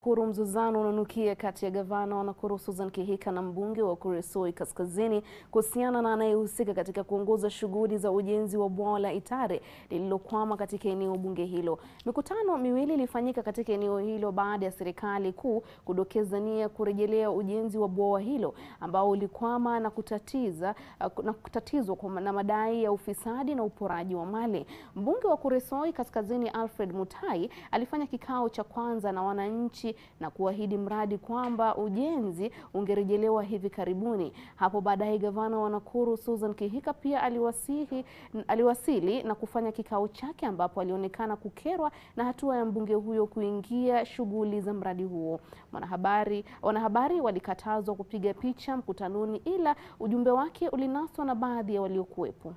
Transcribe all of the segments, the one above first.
Nakuru, mzozano unanukia kati ya gavana wa Nakuru Susan Kihika na mbunge wa Kuresoi Kaskazini kuhusiana na anayehusika katika kuongoza shughuli za ujenzi wa bwawa la Itare lililokwama katika eneo bunge hilo. Mikutano miwili ilifanyika katika eneo hilo baada ya serikali kuu kudokeza nia ya kurejelea ujenzi wa bwawa hilo ambao ulikwama na kutatiza na kutatizwa kwa na madai ya ufisadi na uporaji wa mali. Mbunge wa Kuresoi Kaskazini Alfred Mutai alifanya kikao cha kwanza na wananchi na kuahidi mradi kwamba ujenzi ungerejelewa hivi karibuni. Hapo baadaye gavana wa Nakuru Susan Kihika pia aliwasihi, aliwasili na kufanya kikao chake ambapo alionekana kukerwa na hatua ya mbunge huyo kuingia shughuli za mradi huo. Wanahabari, wanahabari walikatazwa kupiga picha mkutanoni ila ujumbe wake ulinaswa na baadhi ya waliokuwepo.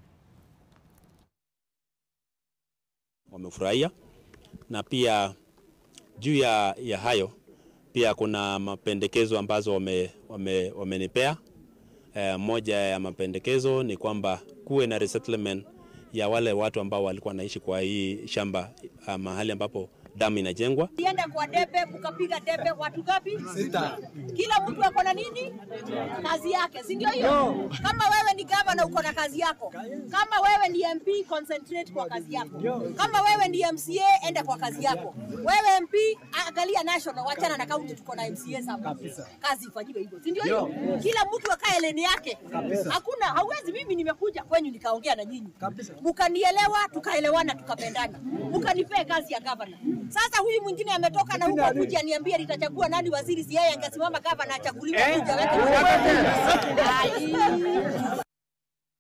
Wamefurahia na pia juu ya, ya hayo pia kuna mapendekezo ambazo wamenipea wame, wame e, moja ya mapendekezo ni kwamba kuwe na resettlement ya wale watu ambao walikuwa wanaishi kwa hii shamba mahali ambapo damu inajengwa. Ulienda kwa debe ukapiga debe watu gapi? Sita. Kila mtu ako na nini? Kazi yake, si ndio hiyo? Kama wewe ni gavana uko na kazi yako. Kama wewe ni MP concentrate kwa kazi yako. Kama wewe ni MCA enda kwa kazi yako. Wewe MP angalia national, wachana na county, tuko na MCA hapa. Kazi ifanywe hivyo, si ndio hiyo? Kila mtu akae leni yake. Hakuna, hauwezi. Mimi nimekuja kwenyu nikaongea na nyinyi, mkanielewa, tukaelewana, tukapendana, mkanipea kazi ya gavana. Sasa huyu mwingine ametoka na huko kuja niambia nitachagua nani waziri, si yeye angesimama gavana achaguliwe kuja weka